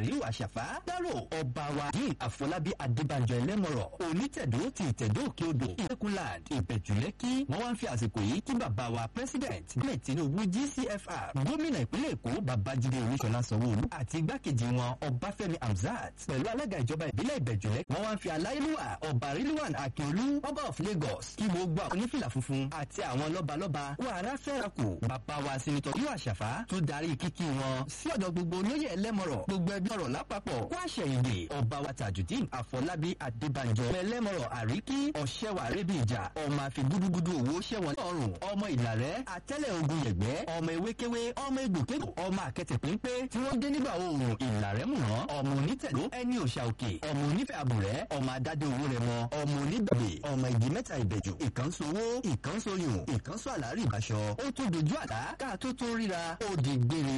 ríwà ṣàfá dárò ọba wa yìí àfọlábí adébánjọ ẹlẹ́mọ̀rọ̀ onítẹ̀dó ti ìtẹ̀dó òkè odò ìpẹ́kùnland ìbẹ̀jùlẹ́kì wọ́n wá ń fi àsìkò yìí kí bàbá wa president nílẹ̀ tinubu gcfr gómìnà ìpínlẹ̀ èkó babájídé olúṣọlá sanwó-olú àti igbákejì wọn ọbáfẹ́mi hamzat pẹ̀lú alága ìjọba ìbílẹ̀ ìbẹ̀jùlẹ́kì wọ́n wá ń fi aláìlúwà ọba rilwan akínolú ọba of lagos kí gbogbo àwọn onífìlà funfun àti àwọn lọ́balọ́ba wàrà fẹ́rakù bàbá wa sinitọ́ yóò àṣàfà tó darí kíkí wọn sí ọ̀dọ̀ gbogbo olóyè ẹlẹ́mọ̀rọ̀ gbogbo ẹbí ọ̀rọ̀ lápapọ̀ kó àṣẹyìndè ọba wa tajudeen àfọlábí adébánjọ ẹlẹ́mọ̀rọ̀ àríkí ọ̀ṣẹ́wà rẹ́bí ìjà ọmọ àfi gúdúgúdú owó ṣẹ́wọ̀n lọ́rùn ọmọ ìlàrẹ́ àtẹ́lẹ̀ ogun yẹ̀gbẹ́ ọmọ ewékewé ọmọ egbòkègbò ọmọ àkẹtẹ̀ pínpé tí wọ́n dé nígbà oòrùn ìlàrẹ́ mùnà ọmọ onítẹ̀ló ẹni òṣà òkè ọmọ onífẹ̀ àbùrẹ́ ọmọ adádé owó rẹ̀ mọ ọmọ onígbàgbé ọmọ ìdí mẹ́ta ìbẹ̀jù ìkànso owó ìkànso oyún ìkànso àlárí ìbáṣọ ó tó dojú àlá káà tó tó ríra ó di gbére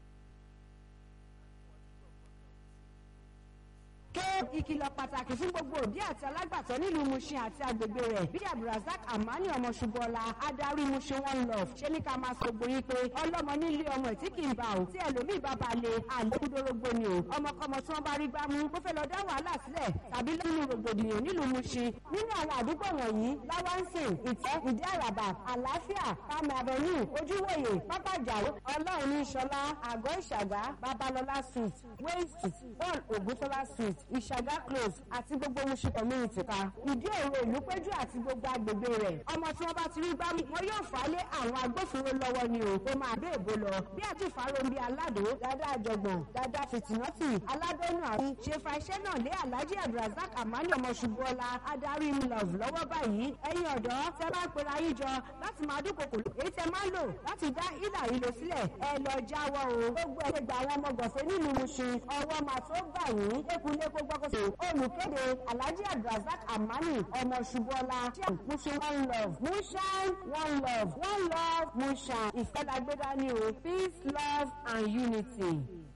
ké ìkìlọ̀ pàtàkì fún gbogbo òbí àti alágbàtọ́ nílùú mushin àti agbègbè rẹ̀ bí abdulrasaq amani ọmọ ṣubọ́lá adarí mushin one love ṣé ní ká máa sọ gbóyin pé ọlọ́mọ nílé ọmọ tí kì í bá o tí ẹlòmíì bá ba lè àlékúndórógbó ni o ọmọkọmọ tí wọ́n bá rí gbámú ó fẹ́ lọ dá wàhálà sílẹ̀ tàbí nínú rògbòdìyàn nílùú mushin nínú àwọn àdúgbò wọ̀nyí láwánsìn ìtẹ́ ìdí àràbà àlàáfíà pàmì avenue ojúwòye pápájà ọlọ́run ní sọlá àgọ́ ìṣàgá babalọlá street wayne street one ògúntọ́lá street ìṣàgá close àti gbogbo musu community ká ìdí òru ìlú péjú àti gbogbo agbègbè rẹ̀ ọmọ tí wọ́n bá ti rí gbámú wọn yóò fà á lé àwọn agbófinró lọ́wọ́ ni o ó máa bẹ́ èbó lọ bí àti ìfarombi aládò dáadáa àjọgbọ̀n dáadáa fìtìnọ́tì aládọ́nù àrùn ṣe fa iṣẹ́ náà lé alhaji abdulrasaq amani ọmọ ṣubúọlá adarí love lọ́wọ́ báyìí ẹ̀yin ọ̀dọ́ tẹ bá pera yín jọ láti máa dúnkokò èyí tẹ máa lò láti dá ìlà ìlò sílẹ̀ ẹ lọ jáwọ́ o gbogbo ẹ̀ gba àwọn ọmọ gọ̀fẹ́ nínú muṣin ọwọ́ màá tó gbà yín ekunlé kó gbọ́kọ̀sọ̀ olùkéde alhaji abdulrasaq amani ọmọ ṣubọ́lá mushin one love mushan one love one love mushan ìfẹ́lágbéra ni o peace love and unity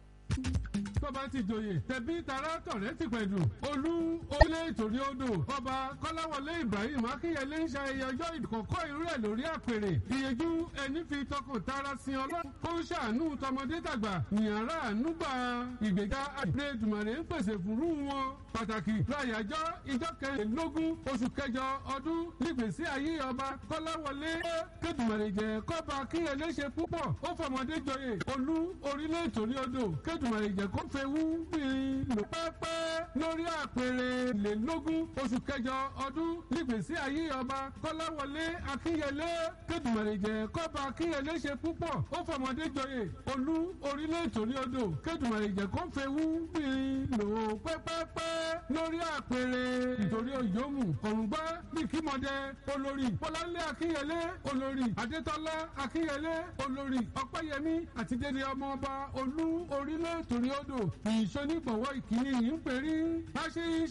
tó bá ti joyè tẹ̀bí tara tọ̀rẹ́ ti pẹ̀lú olú olé ìtòrí odò ọba kọ́láwọlé ibrahim akínyẹlé ń ṣayẹyẹ ọjọ́ ìkọ̀kọ́ irú ẹ̀ lórí àpèrè ìyẹjú ẹni fi tọkàn tara sin ọlọ́run kó ń ṣàánú tọmọdé tàgbà nìyàrá ànúgbà ìgbéga àdúrà ìdùmọ̀rẹ́ ń pèsè fúrú wọn pàtàkì láyàjọ́ ìjọ kẹrìnlélógún oṣù kẹjọ ọdún nígbèsí ayé ọba kọ́láwọlé kédùmọ̀rẹ́ jẹ́ kọ́ba akínyẹlé ṣe púpọ̀ ó fọmọdé joyè olú orílẹ̀ ìtòrí odò kédùmọ̀rẹ́ jẹ́ kó fẹ́wú bíi lò pẹ́pẹ́ lórí àpèrè lélógún oṣù kẹjọ ọdún nígbèsí ayé ọba kọ́láwọlé akínyẹlé kédùmọ̀rẹ́jẹ kọ́ba akínyẹlé ṣe púpọ̀ ó fọmọdé joyè olú orílẹ̀ ìtòrí odò kédùmọ̀rẹ́jẹ kó fẹ́wú bíi lò pẹ́pẹ́pẹ́ lórí àpèrè ìtòrí òyòmù kọ̀ǹgbá bíi kímọdé olórí bọ́láńlé akínyẹlé olórí adétọ́lá akínyẹlé olórí ọpẹ́yẹmí àti dédé ọmọ ọba olú orílẹ̀ ìtòrí odò ìṣonígbọ̀wọ́ ìkíní yìí ń perí. bá ṣe ń